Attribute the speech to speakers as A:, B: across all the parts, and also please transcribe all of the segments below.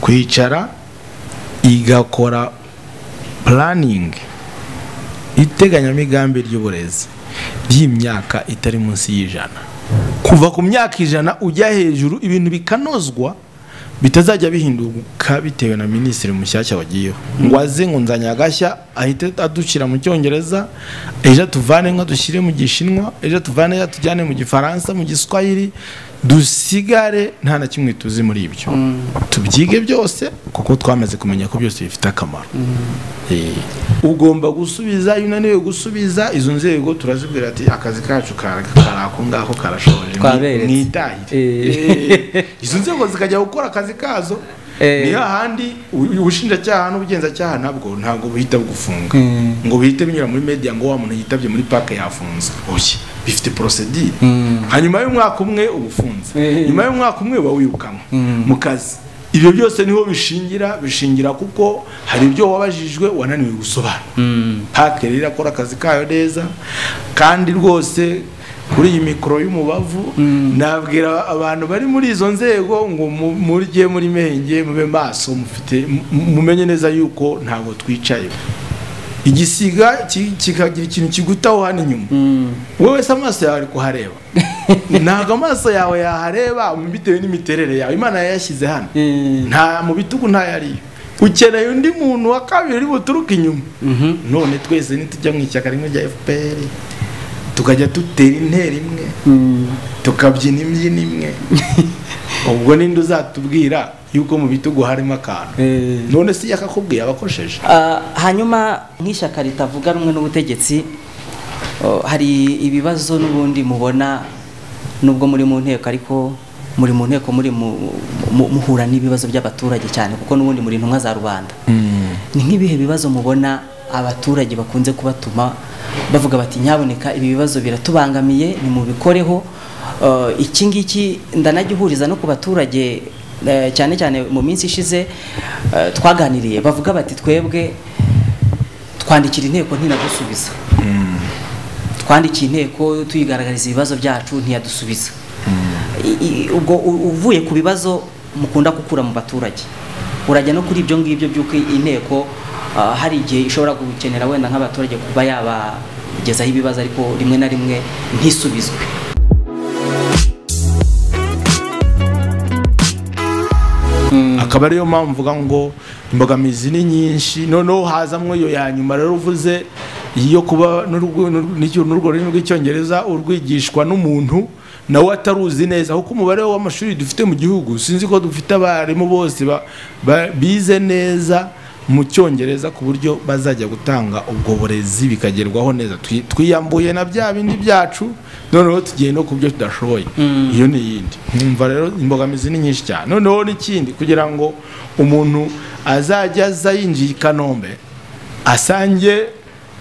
A: kwicara igakora puraningi iteganyamigambi ry'uburezi ry'imyaka itari munsi y'ijana kuva ku myaka ijana ujya hejuru ibintu bikanozwa bitazajya bihinduka bitewe na minisitiri mushyashya wagiyeho ngo aze ngo nzanye agashya ahite adushyira mu cyongereza ejo tuvane nka dushyire mu gishinwa ejo tuvane ejo tujyane mu gifaransa mu giswahili dusigare nta na kimwe tuzi muri ibyo tubyige byose kuko twamaze kumenya ko byose bifite akamaro ugomba gusubiza iyo unaniwe gusubiza izo nzego turazibwira ati akazi kacu kari ako ngaho karashoje
B: Twaberetse.
A: mwitahire
B: Eh.
A: izo nzego zikajya gukora akazi kazo
B: Eh.
A: ni hahandi u- ubushinjacyaha n'ubugenzacyaha ntabwo ntabwo buhita bugufunga
B: Mm.
A: ngo bihite binyura muri media ngo wa muntu yitabye muri pake yafunzwe oya bifite porosedire hanyuma y'umwaka umwe uba ufunze
B: Eh.
A: nyuma y'umwaka umwe uba wirukanwe
B: Mm.
A: mu kazi ibyo byose niho bishingira bishingira kuko hari ibyo wabajijwe wananiwe gusobanura pake rero irakora akazi kayo neza kandi rwose kuri iyi mikoro y'umubavu nabwira abantu bari muri izo nzego ngo mu- murye muri menge mube maso mufite mu- mumenye neza yuko ntabwo twicaye igisiga ki- kikagira ikintu kigutaho hano inyuma wowe se amaso yawe ari kuhareba ntabwo amaso yawe yahareba bitewe n'imiterere yawe imana yayashyize hano nta mu bitugu ntayariyo ukeneye undi muntu wa kabiri uri buturuke inyuma none twese nitujya mu ishyaka rimwe rya fpr tukajya dutera intera imwe tukabyina imbyino imwe ubwo ninde uzatubwira yuko mu bitugu harimo akantu none se yakakubwiye abakosheje
B: Ah, hanyuma nk'ishyaka ritavuga rumwe n'ubutegetsi oh, hari ibibazo n'ubundi mubona nubwo muri mu nteko ariko muri mu nteko muri mu- mu- muhura n'ibibazo by'abaturage cyane kuko n'ubundi muri intumwa za rubanda ni nk'ibihe bibazo mubona abaturage bakunze kubatuma bavuga bati nyaboneka ibi bibazo biratubangamiye nimubikoreho Eh, iki ngiki ndanagihuriza no ku baturage eh, cyane cyane mu minsi ishize eh, twaganiriye bavuga bati twebwe twandikira inteko ntinadusubiza twandikiye inteko tuyigaragariza ibibazo byacu ntiyadusubiza I- i- ubwo u- uvuye ku bibazo mukunda gukura mu baturage urajya no kuri ibyo ngibyo by'uko inteko ah, hari igihe ishobora gukenera wenda nk'abaturage kuba yabagezaho ibibazo ariko rimwe na rimwe ntisubizwe
A: akaba ariyo mpamvu mvuga ngo imbogamizi ni nyinshi noneho hazamwo iyo ya nyuma rero uvuze iyo kuba n'urwo- n'urwo n'urwo rurimi rw'icyongereza urwigishwa n'umuntu nawe ataruzi neza kuko umubare w'amashuri dufite mu gihugu sinzi ko dufite abarimu bose ba- ba- bize neza mu cyongereza ku buryo bazajya gutanga ubwo burezi bikagerwaho neza Twi- twiyambuye na bya bindi byacu noneho tugiye no ku byo tudashoboye iyo ni iyindi nkumva rero imbogamizi ni nyinshi cyane noneho n'ikindi kugira ngo umuntu azajya aza yinjiye i kanombe asange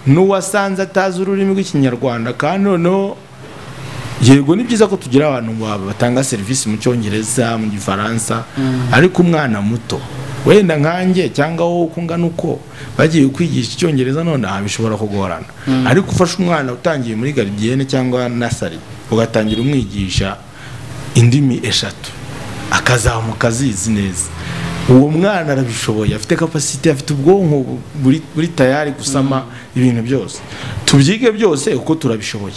A: n'uwasanze atazi ururimi rw'ikinyarwanda kandi noneho yego ni byiza ko tugira abantu ba- batanga serivisi mu cyongereza mu gifaransa ariko umwana muto wenda nkanjye cyangwa wowe uko ungana uko bagiye kwigisha icyongereza nonaha bishobora kugorana ariko ufashe umwana utangiye muri garidiyene cyangwa nasari ugatangira umwigisha indimi eshatu akazamuka azizi neza uwo mwana arabishoboye afite kapasite afite ubwonko bu- buri, buri tayari gusama ibintu byose tubyige byose uko turabishoboye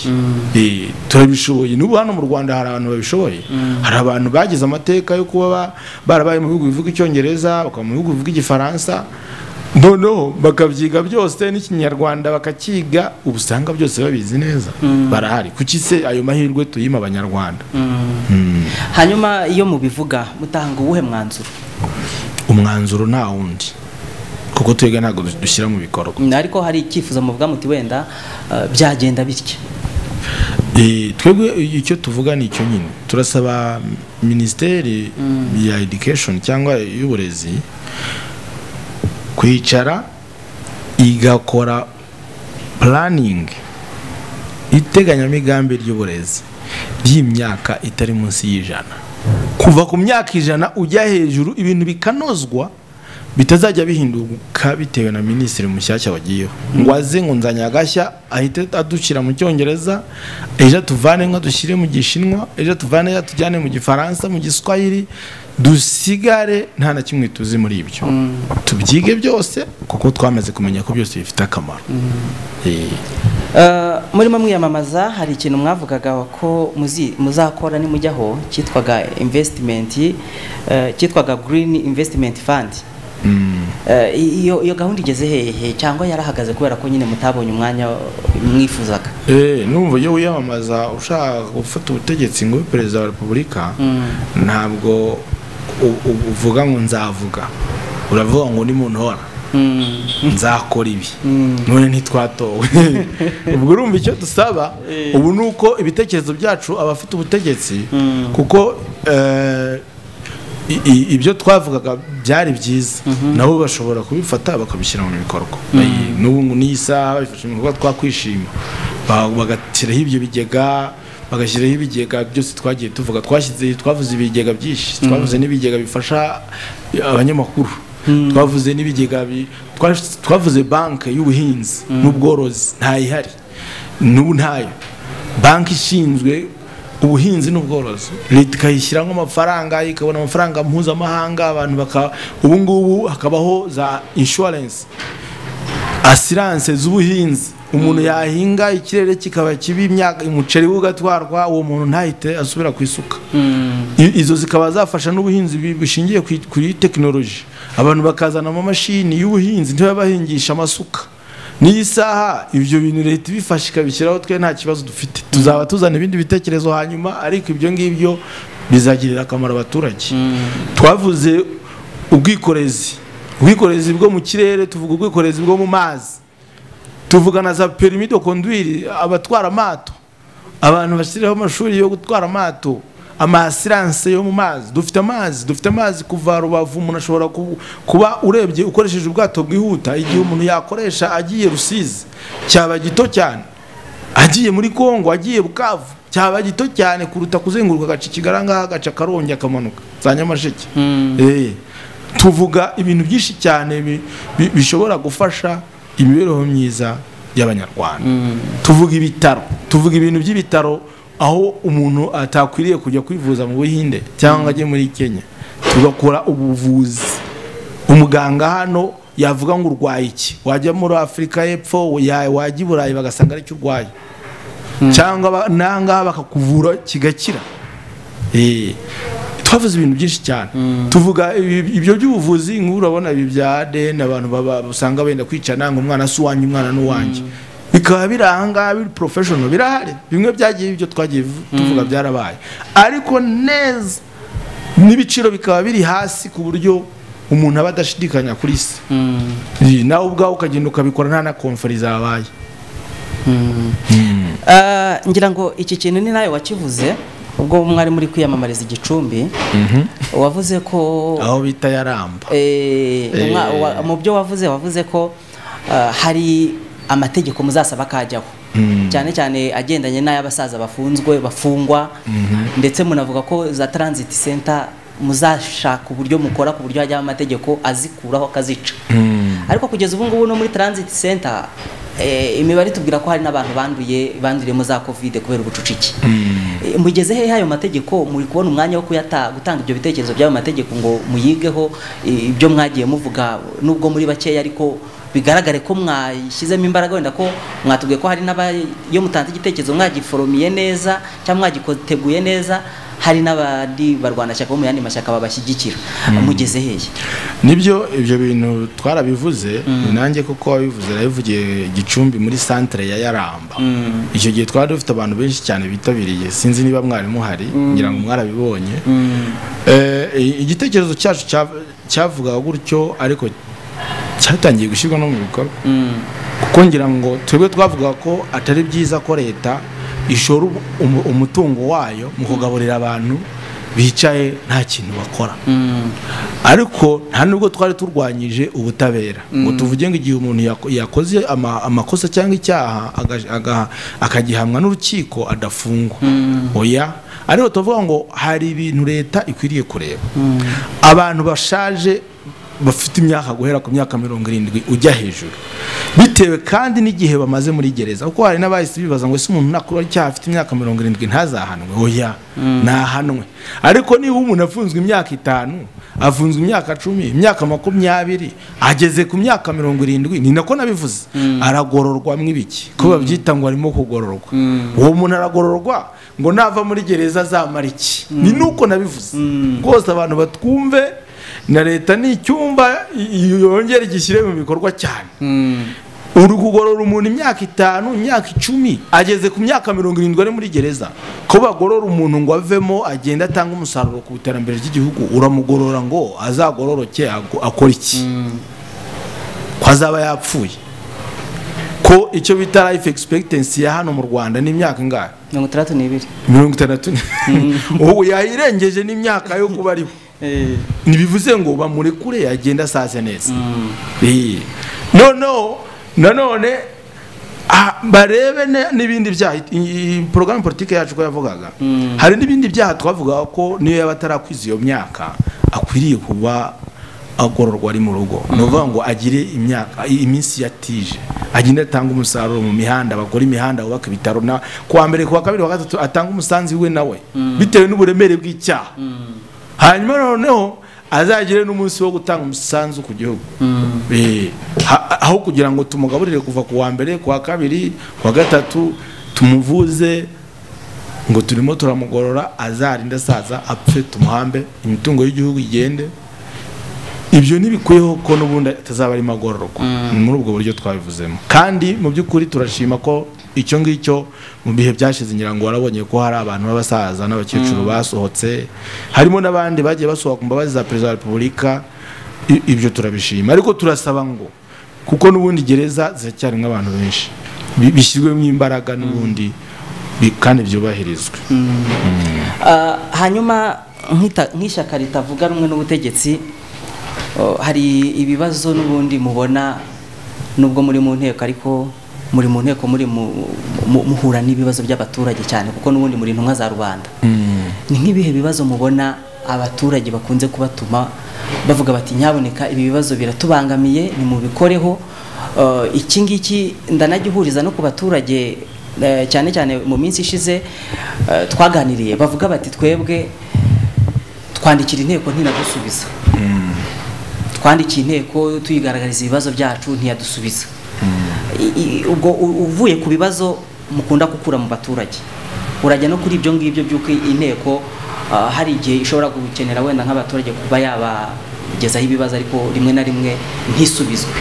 A: Eh, turabishoboye n'ubu hano mu rwanda hari abantu babishoboye hari abantu bagize amateka yo kuba ba- barabaye mu bihugu bivuga icyongereza bakaba mu bihugu bivuga igifaransa noneho bakabyiga byose n'ikinyarwanda bakakiga ubu usanga byose babizi neza barahari kuki se ayo mahirwe tuyima abanyarwanda
B: hanyuma iyo mubivuga mutanga uwuhe mwanzuro
A: umwanzuro nta wundi kuko twebwe ntabwo du- dushyira mu bikorwa
B: Mm, ariko hari icyifuzo muvuga muti wenda ah, byagenda bitya
A: Eh, twebwe icyo tuvuga ni icyo nyine turasaba minisiteri ya education cyangwa y'uburezi kwicara igakora puraningi iteganyamigambi ry'uburezi ry'imyaka itari munsi y'ijana kuva ku myaka ijana ujya hejuru ibintu bikanozwa bitazajya bihinduka bitewe na minisitiri mushyashya wagiyeho ngo aze ngo nzanye agashya ahite adushyira mu cyongereza ejo tuvane nka dushyire mu gishinwa ejo tuvane ejo tujyane mu gifaransa mu giswahili dusigare nta na kimwe tuzi muri ibyo tubyige byose kuko twamaze kumenya ko byose bifite akamaro Eh,
B: Eh, murimo mwiyamamaza hari ikintu mwavugaga ko muzi- muzakora nimujyaho cyitwaga investment eh, cyitwaga green investment fund Eh, iyo iyo gahunda igeze hehe cyangwa yarahagaze kubera ko nyine mutabonye umwanya mwifuzaga
A: eh, numva iyo wiyamamaza ushaka gufata ubutegetsi ngo ube perezida wa repubulika ntabwo u- u- uvuga ngo nzavuga uravuga ngo ni muntu uhora
B: Mm.
A: nzakora ibi none ntitwatowe ubwo urumva icyo dusaba ubu ni uko ibitekerezo byacu abafite ubutegetsi kuko eh, i- i- ibyo twavugaga byari byiza nabo bashobora kubifata bakabishyira mu bikorwa Bayi- n'ubu ngo n'iyi saha bifashe mu bikorwa twakwishima Ba- bagashyiraho ibyo bigega bagashyiraho ibigega byose twagiye tuvuga twashyize twavuze ibigega byinshi twavuze n'ibigega bifasha abanyamakuru twavuze n'ibigega bi- twa- twavuze banki y'ubuhinzi n'ubworozi ntayihari n'ubu ntayo banki ishinzwe ubuhinzi n'ubworozi leta ikayishyiramo amafaranga ikabona amafaranga mpuzamahanga abantu baka ubu ngubu hakabaho za inshuwarensi asiranse z'ubuhinzi umuntu yahinga ikirere kikaba kibi imyaka umuceri we ugatwarwa uwo muntu ntahite asubira ku isuka I- izo zikaba zafasha n'ubuhinzi bi- bushingiye ku- kuri tekinoloji abantu bakazana amamashini y'ubuhinzi ntibabahingisha amasuka n'iyi saha ibyo bintu leta ibifasha ikabishyiraho twe nta kibazo dufite tuzaba tuzana ibindi bitekerezo hanyuma ariko ibyo ngibyo bizagirira akamaro abaturage twavuze ubwikorezi ubwikorezi bwo mu kirere tuvuga ubwikorezi bwo mu mazi tuvuga na za perimi de conduire abatwara amato abantu bashyiraho amashuri yo gutwara amato amasiranse yo mu mazi dufite amazi dufite amazi kuva rubavu umuntu ashobora ku- kuba urebye ukoresheje ubwato bwihuta igihe umuntu yakoresha agiye rusizi cyaba gito cyane agiye muri kongo agiye bukavu cyaba gito cyane kuruta kuzenguruka agaca ikigaranga agaca karongi akamanuka za nyamasheke Eh, tuvuga ibintu byinshi cyane bi- bi- bishobora gufasha imibereho myiza y'abanyarwanda tuvuga ibitaro tuvuga ibintu by'ibitaro aho umuntu atakwiriye kujya kwivuza mu buhinde cyangwa ajye muri kenya tugakora ubuvuzi umuganga hano yavuga ngo urwaye iki wajya muri afurika y'epfo ya- wajya i burayi bagasanga aricyo urwaye cyangwa ba- n'ahangaha bakakuvura kigakira Eh, twavuze ibintu byinshi cyane tuvuga ibi- ibyo by'ubuvuzi nk'ubu urabona ibi bya ADN abantu baba- usanga benda kwicana ngo umwana si uwanjye umwana ni uwanjye bikaba biri ahangaha biri professional birahari bimwe byagiye ibyo twagiye tuvuga byarabaye ariko neza n'ibiciro bikaba biri hasi ku buryo umuntu aba adashidikanya kuri se Iyi, nawe ubwawe ukagenda ukabikora nta na konferi zabaye
B: Eh, ngira ngo iki kintu ni nawe wakivuze ubwo mwari muri kwiyamamariza igicumbi wavuze ko
A: aho bita yaramba
B: Eh,
A: Eh.
B: umwa- wa- mu byo wavuze wavuze ko ah, hari amategeko muzasaba kajyaho cyane cyane agendanye n'ay'abasaza bafunzwe bafungwa ndetse munavuga ko za transit center muzashaka uburyo mukora ku buryo hajyaho amategeko azikuraho akazica ariko kugeza ubu ngubu no muri transit center eh, imibare itubwira ko hari n'abantu banduye banduriyemo za covid kubera ubucucike Eh, mugeze hehe ayo mategeko muri kubona umwanya wo kuyata gutanga ibyo bitekerezo by'ayo mategeko ngo muyigeho eh, ibyo mwagiye muvuga nubwo muri bakeya ariko bigaragare ko mwashyizemo imbaraga wenda ko mwatubwiye ko hari n'abayo mutanze igitekerezo mwagiforomiye neza cyangwa mwagiteguye neza hari n'abandi barwanashyaka bo mu yandi mashyaka babashyigikira mugeze hehe
A: nibyo ibyo bintu twarabivuze nanjye kuko wabivuze nabivugiye gicumbi muri santere ya yaramba icyo gihe twari dufite abantu benshi cyane bitabiriye sinzi niba mwari muhari ngira ngo mwarabibonye Eh, i- igitekerezo cyacu cya- cyavugaga gutyo ariko cyatangiye gushyirwa no mu bikorwa kuko ngira ngo twebwe twavuga ko atari byiza ko leta ishora umu- umu- umutungo wayo mu kugaburira abantu bicaye nta kintu bakora ariko nta nubwo twari turwanyije ubutabera ngo tuvuge ngo igihe umuntu yako- yakoze ama- amakosa cyangwa icyaha aga- aga- akagihamwa n'urukiko adafungwa oya ariko tuvuga ngo hari ibintu leta ikwiriye kureba abantu bashaje bafite imyaka guhera ku myaka mirongo irindwi ujya hejuru bitewe kandi n'igihe bamaze muri gereza kuko hari n'abahise bibaza ngo ese umuntu nakora icyaha afite imyaka mirongo irindwi ntazahanwe oya ntahanwe ariko niba umuntu afunzwe imyaka itanu afunzwe imyaka cumi imyaka makumyabiri ageze ku myaka mirongo irindwi ni nako nabivuze aragororwa mw'ibiki ko babyita ngo arimo kugororwa uwo muntu aragororwa ngo nava muri gereza azamara iki ni nuko nabivuze rwose abantu batwumve na leta ni icyumba yongera igishyire mu bikorwa cyane uri kugorora umuntu imyaka itanu imyaka icumi ageze ku myaka mirongo irindwi ari muri gereza ko bagorora umuntu ngo avemo agende atange umusaruro ku iterambere ry'igihugu uramugorora ngo azagororoke akore iki ko azaba yapfuye ko icyo bita life expectancy ya hano mu rwanda ni imyaka ingahe
B: mirongo itandatu n'ibiri
A: mirongo itandatu ubu yayirengeje n'imyaka yo kuba ariho ntibivuze ngo bamurekure yagenda asaze neza noneho nanone barebe n'ibindi byaha porogaramu politiki yacu ko yavugaga hari n'ibindi byaha twavugaga ko niyo yaba atarakwiza iyo myaka akwiriye kuba agororwa ari mu rugo ni ukuvuga ngo agire imyaka iminsi yatije agende atanga umusaruro mu mihanda bakora imihanda bubaka ibitaro kuwa mbere kuwa kabiri wa gatatu atanga umusanzu we nawe bitewe n'uburemere bw'icyaha hanyuma noneho azagire n'umunsi wo gutanga umusanzu ku gihugu aho kugira ngo tumugaburire kuva ku wa mbere ku wa kabiri ku wa gatatu tumuvuze ngo turimo turamugorora azarinde asaza apfe tumuhambe imitungo y'igihugu igende ibyo ntibikwiyeho ko n'ubundi atazaba arimo agororwa ni muri ubwo buryo twabivuzemo kandi mu by'ukuri turashima ko icyo ngicyo mu bihe byashize ngira ngo warabonye ko hari abantu b'abasaza n'abakecuru basohotse harimo n'abandi bagiye basohoka mu mbabazi za perezida wa repubulika ibyo turabishima ariko turasaba ngo kuko n'ubundi gereza ziracyarimo abantu benshi bishyirwemo imbaraga n'ubundi kandi byubahirizwe
B: hanyuma nk'ishyaka ritavuga rumwe n'ubutegetsi hari ibibazo n'ubundi mubona nubwo muri mu nteko ariko muri mu nteko muri muhura n'ibibazo by'abaturage cyane kuko n'ubundi muri intumwa za rubanda ni nk'ibihe bibazo mubona abaturage bakunze kubatuma bavuga bati nyaboneka ibi bibazo biratubangamiye nimubikoreho iki ngiki ndanagihuriza no ku baturage cyane cyane mu minsi ishize twaganiriye bavuga bati twebwe twandikira inteko ntinadusubiza twandikiye inteko tuyigaragariza ibibazo byacu ntiyadusubiza ubwo uvuye ku bibazo mukunda gukura mu baturage urajya no kuri ibyo ngibyo by'uko inteko hari igihe ishobora gukenera wenda nk'abaturage kuba yabagezaho ibibazo ariko rimwe na rimwe ntisubizwe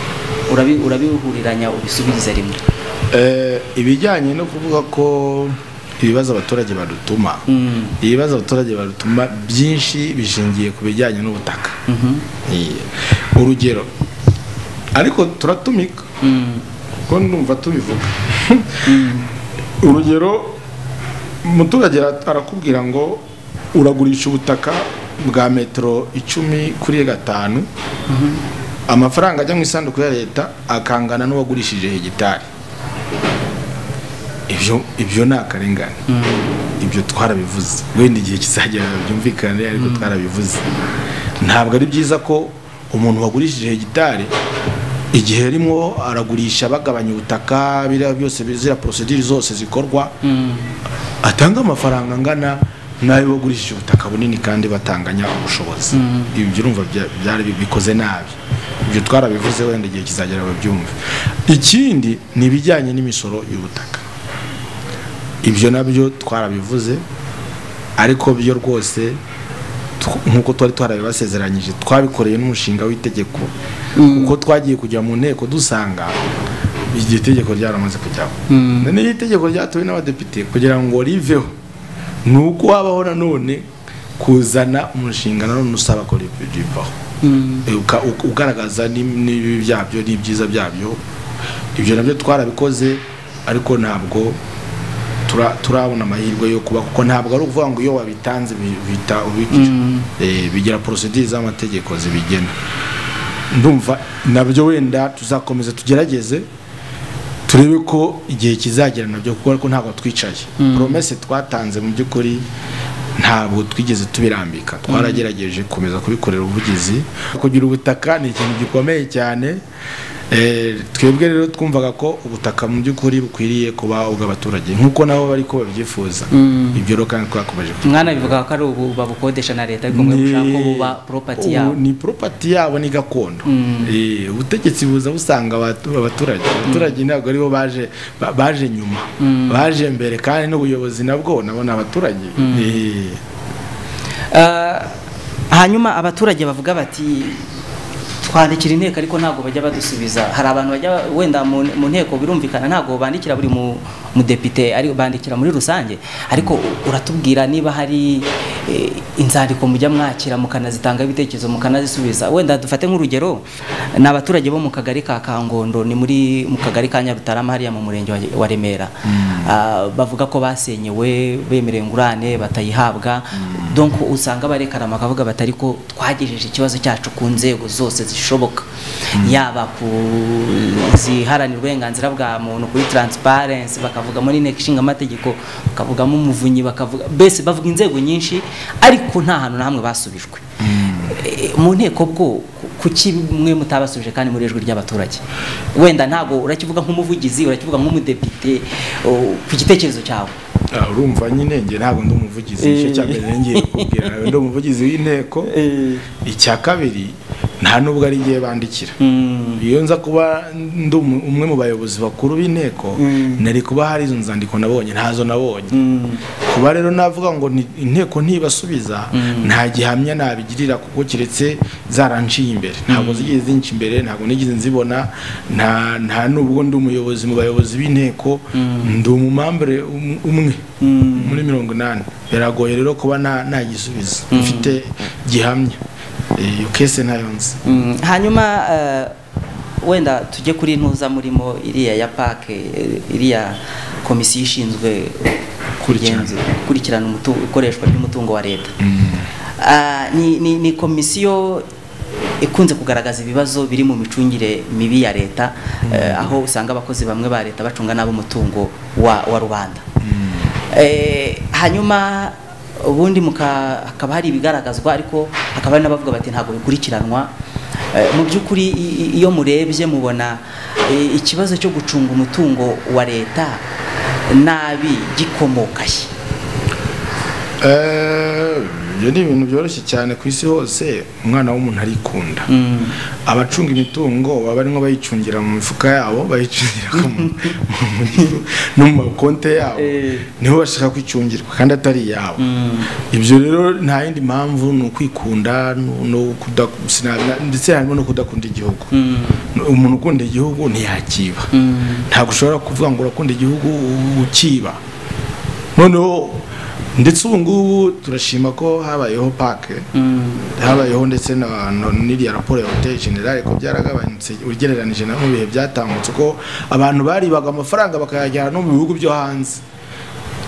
B: urabihuriranya ubisubirize rimwe
A: ibijyanye no kuvuga ko ibibazo abaturage badutuma ibibazo abaturage badutuma byinshi bishingiye ku bijyanye n'ubutaka urugero ariko turatumika kuko ndumva tubivuga urugero umuturage arakubwira ngo uragurisha ubutaka bwa metero icumi kuri gatanu amafaranga ajya mu isanduku ya leta akangana n'uwagurishije hegitari ibyo ni akarengane ibyo twarabivuze wenda igihe kizagera byumvikane ariko twarabivuze ntabwo ari byiza ko umuntu wagurishije hegitari igihe rimwo aragurisha bagabanya ubutaka biriya byose ziriya porosidire zose zikorwa atanga amafaranga angana n'ayo bagurishije ubutaka bunini kandi batanganya ubushobozi ibyo urumva byari bikoze nabi ibyo twarabivuze wenda igihe kizagera babyumve ikindi ni ibijyanye n'imisoro y'ubutaka ibyo nabyo twarabivuze ariko byo rwose nk'uko twari twarabibasezeranyije twabikoreye n'umushinga w'itegeko kuko twagiye kujya mu nteko dusanga iryo tegeko ryaramaze kujyaho noneho itegeko ryatowe n'abadepite kugira ngo riveho ni uko wabaho nanone kuzana umushinga nanone usaba ko rivaho ugaragaza n'ibibi byabyo n'ibyiza byabyo ibyo nabyo twarabikoze ariko ntabwo turabona amahirwe yo kuba kuko ntabwo ari ukuvuga ngo iyo wabitanze bihita ubikira bigira porosidire z'amategeko zibigena ndumva nabyo wenda tuzakomeza tugerageze turebe ko igihe kizagera nabyo kuko ariko ntabwo twicaye poromese twatanze mu by'ukuri ntabwo twigeze tubirambika twaragerageje gukomeza kubikorera ubuvugizi kugira ubutaka ni ikintu gikomeye cyane Eh, twebwe rero twumvaga ko ubutaka mu by'ukuri bukwiriye kuba ubw'abaturage nk'uko nabo bari ko babyifuza ibyo rero kandi twakomeje kubi-
B: mwana bivuga ko ari ubu babukodesha na leta ariko mwe
A: Ni-
B: mushaka ko buba property
A: ubu
B: yabo
A: ni property yabo ni gakondo Eh, ubutegetsi buza busanga abatu- abaturage abaturage ntabwo aribo baje ba- baje nyuma baje mbere kandi n'ubuyobozi nabwo nabo ni abaturage Eh,
B: Ah, hanyuma abaturage bavuga bati twandikira inteko ariko ntabwo bajya badusubiza hari abantu bajya wenda mu mu nteko birumvikana ntabwo bandikira buri mu- mudepite ari bandikira muri rusange ariko uratubwira niba hari eh, inzandiko mujya mwakira mukanazitanga ibitekerezo mukanazisubiza wenda dufate nk'urugero ni abaturage bo mu kagari ka kangondo ni muri mu kagari ka nyarutarama hariya mu murenge wa- wa remera Ah, bavuga ko basenyewe bemerewe ingurane batayihabwa donc usanga barekana bakavuga bati ariko twagejeje ikibazo cyacu ku nzego zose zishoboka yaba ku ziharanira uburenganzira bwa muntu kuri transparency bakavugamo n'inteko ishinga amategeko bakavugamo umuvunyi bakavuga mbese bavuga inzego nyinshi ariko nta hantu na hamwe basubijwe Eh, mu nteko bwo ku- kuki mwe mutabasubije kandi muri ijwi ry'abaturage wenda ntabwo urakivuga nk'umuvugizi urakivuga nk'umudepite oh, ku gitekerezo cyawe
A: ah, urumva nyine njye ntabwo ndi umuvugizi nicyo cya mbere rero ngiye kukubwira nawe ndi umuvugizi w'inteko icya kabiri nta n'ubwo ari ngiye bandikira
B: Mm.
A: iyo nza kuba ndi umu- umwe mu bayobozi bakuru b'inteko nari kuba hari izo nzandiko nabonye ntazo nabonye kuba rero navuga ngo ni- inteko ntibasubiza nta gihamya nabigirira kuko keretse zaranciye imbere ntabwo zigeze zinca imbere ntabwo nigeze nzibona nta nta nubwo ndi umuyobozi mu bayobozi b'inteko ndi umumambure um- umwe muri mirongo inani biragoye rero kuba nta nta gisubizo mfite gihamya Eh, iyo kese ntayo nzi
B: Mm, hanyuma eh, wenda tujye kuri intuza murimo iriya ya pake eh, iriya komisiyo ishinzwe
A: Kurikirana.
B: kugenzu- gukurikirana umutu- ikoreshwa ry'umutungo wa leta Ah, ni, ni, ni komisiyo ikunze kugaragaza ibibazo biri mu micungire mibi ya leta eh, aho usanga abakozi bamwe ba leta bacunga nabi umutungo wa, wa rubanda Eh, hanyuma ubundi muka- hakaba hari ibigaragazwa ariko hakaba hari n'abavuga bati ntabwo bikurikiranwa Eh, mu by'ukuri i- i- iyo murebye mubona eh, ikibazo cyo gucunga umutungo wa leta nabi gikomoka he
A: Eh, ibyo ni ibintu byoroshye cyane ku isi hose umwana w'umuntu arikunda abacunga imitungo baba barimo bayicungira mu mifuka yabo bayicungira mu- mu- no mu makonte yabo
B: Eh.
A: niho bashaka kwicungirwa kandi atari iyabo ibyo rero nta yindi mpamvu ni ukwikunda no- no kuda- sina- ndetse harimo no kudakunda igihugu umuntu ukunda igihugu ntiyakiba ntabwo ushobora kuvuga ngo urakunda igihugu ukiba noneho ndetse ubu ngubu turashima ko habayeho pake habayeho ndetse na no- n'iriya raporo ya hoteli generale ko byaragabanutse ugereranije na mu bihe byatambutse ko abantu baribaga amafaranga bakayajyana no mu bihugu byo hanze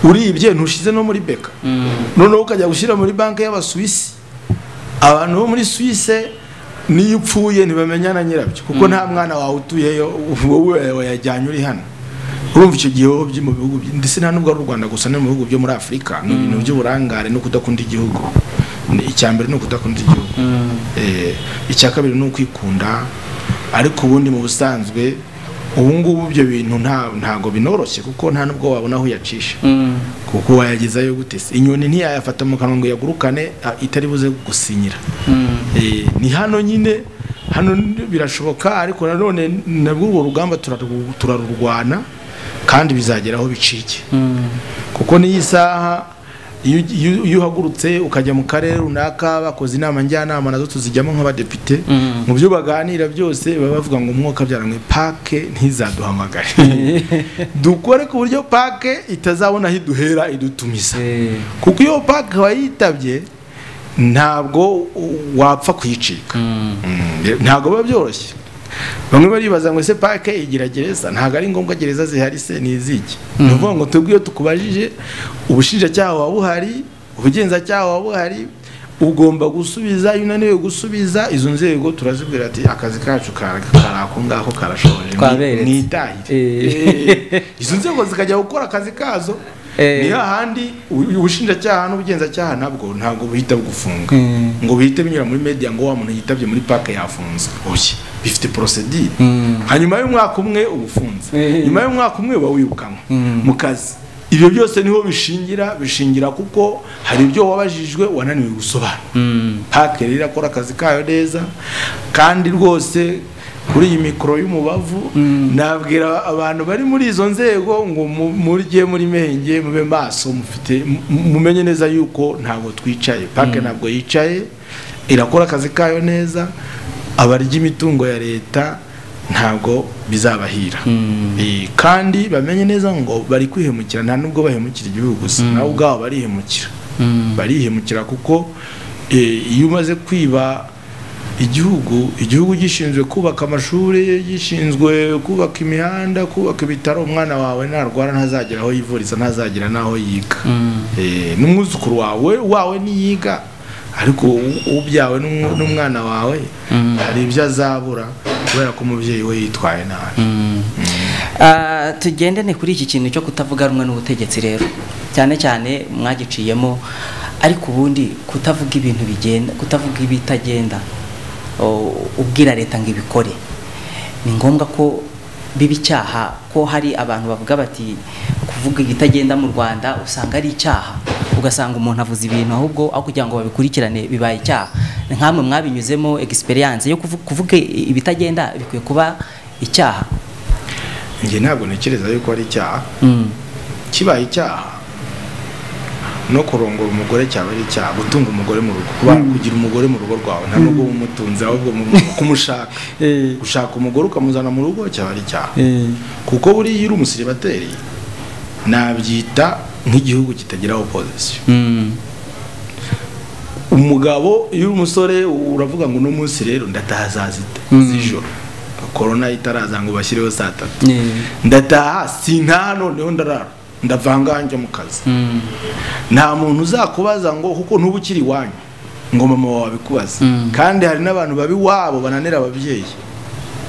A: uribye ntushize no muri beka noneho ukajya gushyira muri banki y'abasuwisi abantu bo muri suwise niyo upfuye ntibamenya na nyirabyo kuko nta mwana wawe utuyeyo wowe wayajyanye uri hano urumva icyo gihe wowe byo mu bihugu by- ndetse nta nubwo ari u rwanda gusa no mu bihugu byo muri afurika ni ibintu by'uburangare no kudakunda igihugu Ni icya mbere ni ukudakunda igihugu Eh, icya kabiri ni ukwikunda ariko ubundi mu busanzwe ubu ngubu ibyo bintu nta- ntabwo binoroshye kuko nta nubwo wabona aho uyacisha kuko wayagezayo gute se inyoni ntiyayafata mu kanwa ngo yagurukane a- itari buze gusinyira Eh, ni hano nyine hano n- birashoboka ariko nanone nabwo urwo rugamba turaru- turarurwana kandi bizagera aho bicike kuko n'iyi saha iyo ugi- iyo- iyo uhagurutse ukajya mu karere runaka bakoze inama njyanama nazo tuzijyamo nk'abadepite mu byo baganira byose baba bavuga ngo umwuka byaranywe pake ntizaduhamagare dukore ku buryo pake itazabona aho iduhera idutumiza kuko iyo pake wayitabye ntabwo wapfa kuyicika Mm, ntabwo biba byoroshye bamwe baribaza ngo ese pake igira gereza ntabwo ari ngombwa gereza zihari se ni iziki ni ukuvuga ngo twebwe iyo tukubajije ubushinjacyaha buba buhari ubugenzacyaha buba buhari ugomba gusubiza iyo unaniwe gusubiza izo nzego turazibwira ati akazi kacu kari kari ako ngaho karashoboje
B: Twaberetse."
A: mwitahire
B: Eh.
A: izo nzego zikajya gukora akazi kazo
C: Eh.
A: niyo handi u- ubushinjacyaha n'ubugenzacyaha nabwo ntabwo buhita bugufunga
C: Mm.
A: ngo buhite binyura muri media ngo wa muntu yitabye muri pake yafunzwe oya bifite prosedire
C: Mm.
A: hanyuma y'umwaka umwe uba ufunze
C: Eh.
A: nyuma y'umwaka umwe uba wirukanwe
C: Mm.
A: mu kazi ibyo byose niho bishingira bishingira kuko hari ibyo wabajijwe wananiwe gusobanura
C: Mm.
A: pake rero irakora akazi kayo neza kandi rwose kuri iyi mikoro y'umubavu nabwira abantu bari muri izo nzego ngo mu- murye muri menge mube maso mufite mu- mumenye neza yuko ntabwo twicaye pake ntabwo yicaye irakora akazi kayo neza abarya imitungo ya leta ntabwo bizabahira Eh, kandi bamenye neza ngo bari kwihemukira nta nubwo bahemukira igihugu gusa nawe ubwabo barihemukira barihemukira kuko eh, iyo umaze kwiba igihugu igihugu gishinzwe kubaka amashuri gishinzwe kubaka imihanda kubaka ibitaro umwana wawe narwara ntazagera aho yivuriza ntazagera n'aho yiga Eh, n'umwuzukuru wawe wawe niyiga ariko u- ubyawe n'umw- n'umwana wawe hari ibyo azabura kubera ko umubyeyi we yitwaye nabi
B: Ah, tugendane kuri iki kintu cyo kutavuga rumwe n'ubutegetsi rero cyane cyane mwagiciyemo ariko ubundi kutavuga ibintu bigenda kutavuga ibitagenda o, ubwira leta ngo ibikore ni ngombwa ko biba icyaha ko hari abantu bavuga bati kuvuga ibitagenda mu rwanda usanga ari icyaha ugasanga umuntu avuze ibintu ahubwo aho kugira ngo babikurikirane bibaye icyaha nkamwe mwabinyuzemo experience yo kuvu- kuvuga ibitagenda bikwiye kuba icyaha
A: njye ntabwo ntekereza yuko ari icyaha
B: Mm.
A: kibaye icyaha no kurongora umugore cyaba ari icyaha gutunga umugore mu rugo kuba kugira umugore mu rugo rwawe nta nubwo umutunze ahubwo mu- kumushaka
C: Eh.
A: gushaka umugore ukamuzana mu rugo cyaba ari icyaha
C: Eh.
A: kuko buriya iyo uri umusiribateri nabyita nk'igihugu kitagira opozisiyo
C: Mm.
A: umugabo iyo uri umusore uravuga ngo uno munsi rero ndataha saa sita z'ijoro korona itaraza ngo bashyireho saa tatu
C: Eh.
A: ndataha sintaha noneho ndarara ndavanga njya mu kazi
C: Mm.
A: nta muntu uzakubaza ngo kuko ntuba ukiri iwanyu ngo mama wawe abikubaze kandi hari n'abantu babi wabo bananira ababyeyi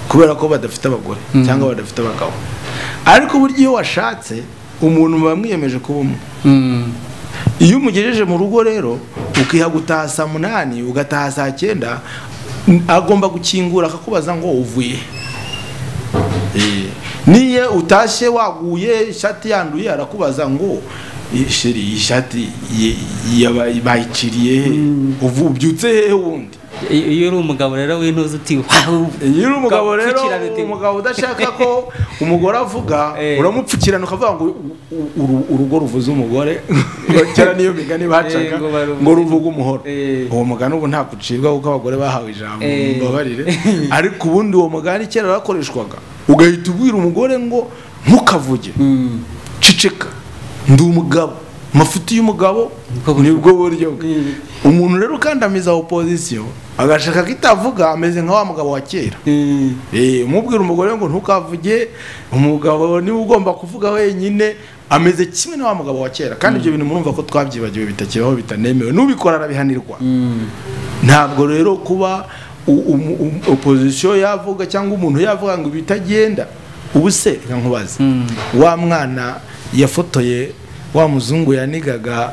A: kubera ko badafite abagore cyangwa badafite abagabo ariko burya iyo washatse umuntu muba mwiyemeje kuba umwe
C: Mm.
A: iyo umugejeje mu rugo rero ukiha gutaha saa munani ugataha saa cyenda n- agomba gukingura akakubaza ngo uvuye he?" Eh, niyo utashye waguye ishati yanduye arakubaza ngo "Eh, sheri iyi shati ye- yaba- bayiciriye he uvu ubyutse hehe wundi
B: I- iyo uri umugabo rero w'intuzi uti "Wow."
A: iyo uri umugabo rero
B: Upfukirana uti-
A: umugabo udashaka ko umugore avuga
C: Eh.
A: uramupfukirana ukavuga ngo u- u- uru- urugo ruvuze umugore ngo kera niyo migani bacaga
C: Eh, ngo baruvuze.
A: ngo ruvuge umuhoro
C: Eh.
A: uwo mugani ubu nta gucibwa kuko abagore bahawe ijambo
C: Eh.
A: mbabarire ariko ubundi uwo mugani kera warakoreshwaga ugahita ubwira umugore ngo ntukavuge
C: Mm.
A: ceceka ndi umugabo amafuti y'umugabo
B: Nibwo buryo.
A: nibwo buryo bwe
C: Mm.
A: umuntu rero ukandamiza opozisiyo agashaka ko itavuga ameze nka wa mugabo wa kera
C: Eh.
A: Eh, umubwira umugore ngo ntukavuge umugabo niwe ugomba kuvuga wenyine ameze kimwe na wa mugabo wa kera kandi ibyo bintu murumva ko twabyibagiwe bitakibaho bitanemewe n'ubikora arabihanirwa
C: Mm.
A: ntabwo rero kuba u- umu- um- opozisiyo yavuga cyangwa umuntu yavuga ngo bitagenda ubu se reka nkubaze wa mwana yafotoye wa muzungu yanigaga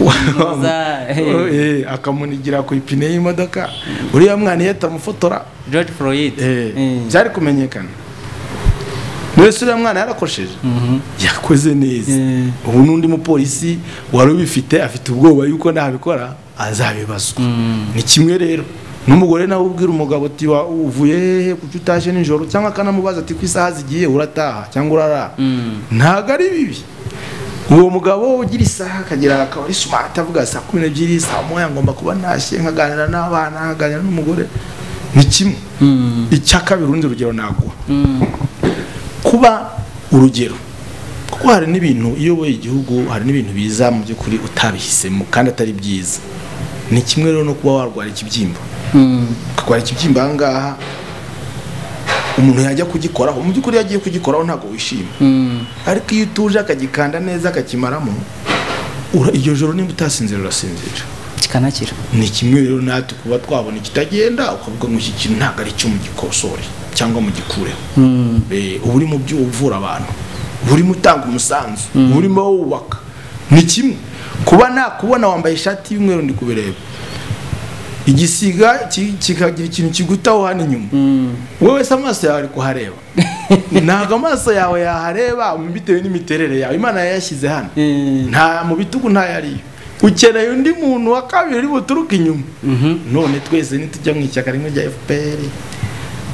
A: wa-
B: Umuza,
A: Eh, akamunigira ku ipine y'imodoka uriya mwana iyo atamufotora
B: George Floyd
A: Eh,
C: Mm.
A: byari kumenyekana mbese uriya mwana yarakosheje yakoze neza
C: Mm.
A: ubu n'undi mupolisi wari ubifite afite ubwoba yuko ntabikora azabibazwa ni kimwe rero n'umugore nawe ubwira umugabo ati "Wa- uvuye hehe kuki utaje nijoro cyangwa akanamubaza ati ku isaha zigiye urataha cyangwa urarara ntabwo ari bibi uwo mugabo ugira isaha akagira akaba ari smart avuga saa kumi n'ebyiri saa moya ngomba kuba ntashye nkaganira n'abana nkaganira n'umugore ni kimwe icya kabiri urundi rugero naguha kuba urugero kuko hari n'ibintu iyo uyoboye igihugu hari n'ibintu biza mu by'ukuri utabihisemo kandi atari byiza ni kimwe rero no kuba warwara ikibyimba
C: Mm.
A: ukarwara ikibyimba aha ngaha umuntu yajya kugikoraho mu by'ukuri iyo agiye kugikoraho ntabwo wishima
C: Mm.
A: ariko iyo utuje akagikanda neza akakimaramo ura- iryo joro nimba utasinzira urasinzira
B: kikanakira
A: ni kimwe rero natwe kuba twabona ikitagenda ukavuga ngo iki kintu ntabwo ari cyo mu gikosore cyangwa mu gikureho
C: Mm.
A: Eh, uba uri mu byo uvura abantu burimo utanga umusanzu burimo wubaka ni kimwe kuba nakubona wambaye ishati y'umweru ndi kubireba igisiga ki- kikagira ikintu kigutaho hano inyuma wowe wese amaso yawe ari kuhareba ntabwo amaso yawe yahareba bitewe n'imiterere yawe imana yayashyize hano
B: Mm.
A: nta mu bitugu ntayariyo ukeneye undi muntu wa kabiri uri buturuke inyuma none twese nitujya mu ishyaka rimwe rya fpr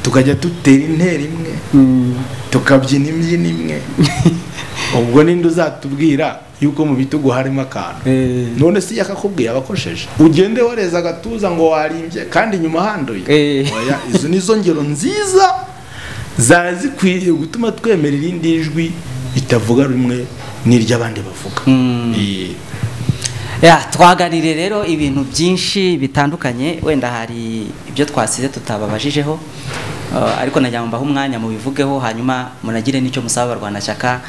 A: tukajya dutera intera imwe tukabyina imbyino imwe ubwo ninde uzatubwira yuko mu bitugu harimo akantu
B: Eh.
A: none se yakakubwiye abakosheje ugende wareza agatuza ngo warimbye kandi inyuma handuye
B: Eh.
A: Oya, izo ni zo ngero nziza zara zikwiriye gutuma twemera irindi jwi ritavuga rumwe n'iry'abandi bavuga
B: Mm.
A: Eh,
B: Ya, twaganiriye rero ibintu byinshi bitandukanye wenda hari ibyo twasize tutababajijeho Eh, ariko nagira ngo mbahe umwanya mubivugeho hanyuma munagire n'icyo musaba abarwanashyaka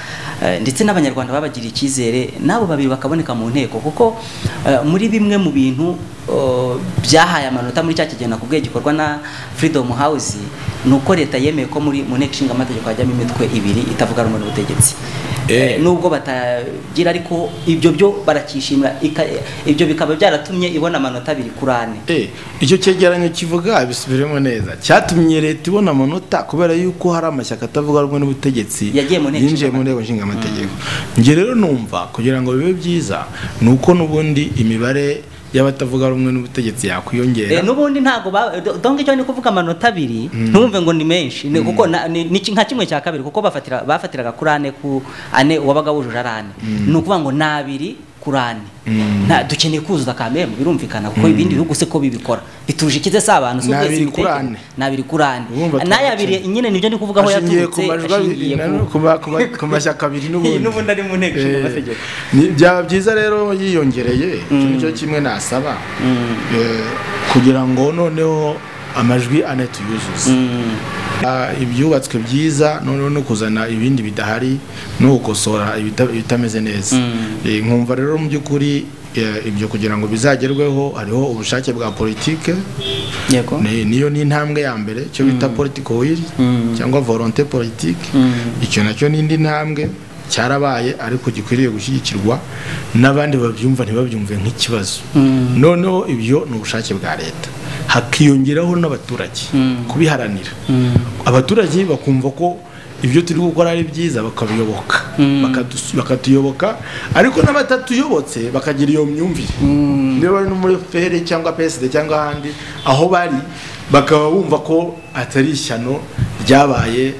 B: eh, ndetse n'abanyarwanda babagiriye icyizere n'abo babiri bakaboneka mu nteko kuko eh, muri bimwe mu bintu eh, byahaye amanota muri cya kigero nakubwiye gikorwa na Freedom House ni uko leta yemeye ko muri mu nteko ishinga amategeko hajyamo imitwe ibiri itavuga rumwe n'ubutegetsi
A: Eh.
B: Eh, nubwo batagira ariko ibyo byo barakishimira ika- ibyo bikaba byaratumye ibona amanota abiri kuri ane
A: Eh, icyo cyegeranyo kivuga bisubiremo neza cyatumye leta ibona amanota kubera yuko hari amashyaka atavuga rumwe n'ubutegetsi
B: Yagiye mu nteko
A: yinjiye mu
B: ishinga-
A: nteko nshinga amategeko njye rero numva kugira ngo bibe byiza ni uko n'ubundi imibare y'abatavuga rumwe n'ubutegetsi
B: Eh,
A: yakwiyongera
B: n'ubundi ntabwo ba- do- donc icyo ni kuvuga amanota abiri ntumve ngo ni menshi ni kuko na- ni ni ki- nka kimwe cya kabiri kuko bafatira bafatiraga kuri ane ku ane wabaga wujuje ari ane ni ukuvuga ngo ni abiri kuri ane Nta- dukeneye kuzuza kamere birumvikana kuko ibindi bihugu se ko bibikora bituje ikize si abantu si
A: Ni
B: ukwezi
A: abiri kuri
B: gutekereza.
A: ane.
B: ni abiri kuri ane
A: Urumva
B: n'aya abiri nyine nibyo ni kuvuga aho
A: ashingiye ku
B: yaturutse
A: majwi abiri
B: ashingiye
A: na-
B: ku
A: ku ma- ku ma- ku mashyaka abiri
B: Iyi n'ubundi
A: n'ubundi
B: ari mu nteko ishinga amategeko
A: Ni- byaba byiza rero yiyongereye icyo nicyo kimwe nasaba Eh, kugira ngo noneho amajwi ane tuyuzuze Ah, ibyubatswe byiza noneho no kuzana ibindi bidahari no gukosora ibita- ibitameze neza Eh, nkumva rero mu by'ukuri eh, ibyo kugira ngo bizagerweho hariho ubushake bwa politike
B: yego
A: ni- niyo ni intambwe ya mbere icyo bita political will cyangwa volonté politique icyo nacyo ni indi ntambwe cyarabaye ariko gikwiriye gushyigikirwa n'abandi babyumva ntibabyumve nk'ikibazo noneho ibyo ni ubushake bwa leta hakiyongeraho n'abaturage kubiharanira abaturage bakumva ko ibyo turi gukora ari byiza bakabiyoboka Bakadus- bakatuyoboka ariko n'abatatuyobotse bakagira iyo myumvire niba bari no muri fere cyangwa PSD cyangwa ahandi aho bari bakaba bumva ko atari ishyano ryabaye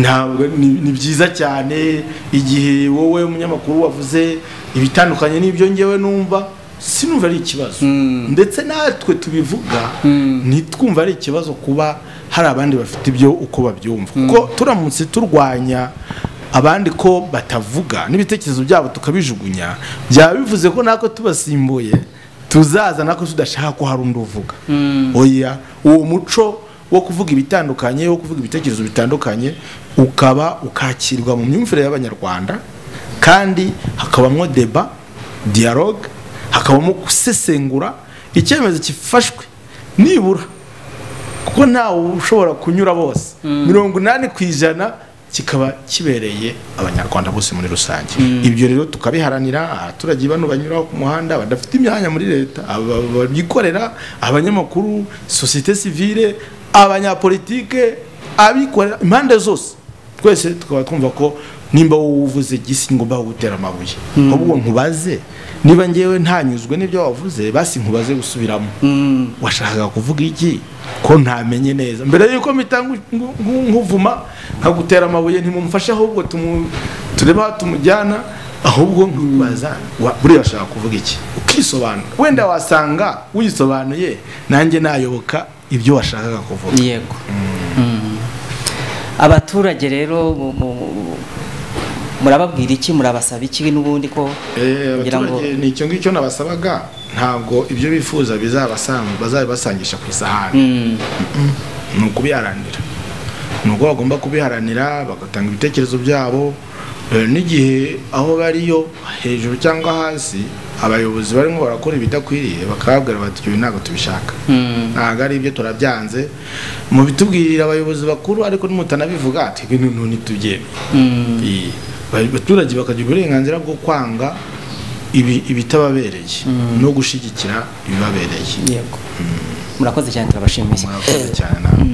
A: ntabwo ni ni byiza cyane igihe wowe umunyamakuru wavuze ibitandukanye n'ibyo ngewe numva sinumva ari ikibazo ndetse natwe tubivuga ntitwumva ari ikibazo kuba hari abandi bafite ibyo uko babyumva kuko turamutse turwanya abandi ko batavuga n'ibitekerezo byabo tukabijugunya byaba bivuze ko natwe tubasimbuye tuzaza natwe tudashaka ko hari undi uvuga oya uwo muco wo kuvuga ibitandukanye wo kuvuga ibitekerezo bitandukanye ukaba ukakirwa mu myumvire y'abanyarwanda kandi hakabamo deba dialogue hakabamo gusesengura icyemezo gifashwe nibura kuko ntawe ushobora kunyura bose mirongo inani ku ijana kikaba kibereye abanyarwanda bose muri rusange ibyo rero tukabiharanira abaturage bano banyura ku muhanda badafite imyanya muri leta aba- babyikorera abanyamakuru sosiyete sivile abanyapolitike abikorera impande zose twese tukaba twumva ko nimba wowe uvuze gisi ngomba gutera amabuye ahubwo nkubaze niba ngewe ntanyuzwe n'ibyo wavuze basi nkubaze gusubiramo washakaga kuvuga iki ko ntamenye neza mbere yuko mpita ngu- ngu- ngu- nkuvuma nkagutera amabuye ntimumufashe ahubwo tumu- turebe aho tumujyana ahubwo nkubaza wa- buriya washaka kuvuga iki ukisobanura wenda wasanga wisobanuye nanjye nayoboka ibyo washakaga kuvuga
B: yego Mm. abaturage rero mu- mu- murababwira iki murabasaba iki n'ubundi ko
A: Eh,
B: kugira ngo
A: abaturage ni icyo ngicyo nabasabaga ntabwo ibyo bifuza bizabasanga bazabibasangisha ku isahani
B: Mm.
A: ni ukubiharanira ni uko bagomba kubiharanira bagatanga ibitekerezo byabo eh, n'igihe aho bariyo hejuru cyangwa hasi abayobozi barimo barakora ibidakwiriye bakababwira bati ibi ntabwo tubishaka
B: Mm.
A: ntabwo ari ibyo turabyanze mubitubwirira abayobozi bakuru ariko nimutanabivuga twebwe noneho ntitubyemeye
B: Mm.
A: Iyi. abaturage bakagira uburenganzira bwo kwanga ibi- ibitababereye no gushyigikira ibibabereye
B: yego murakoze cyane turabashimiye
A: murakoze cyane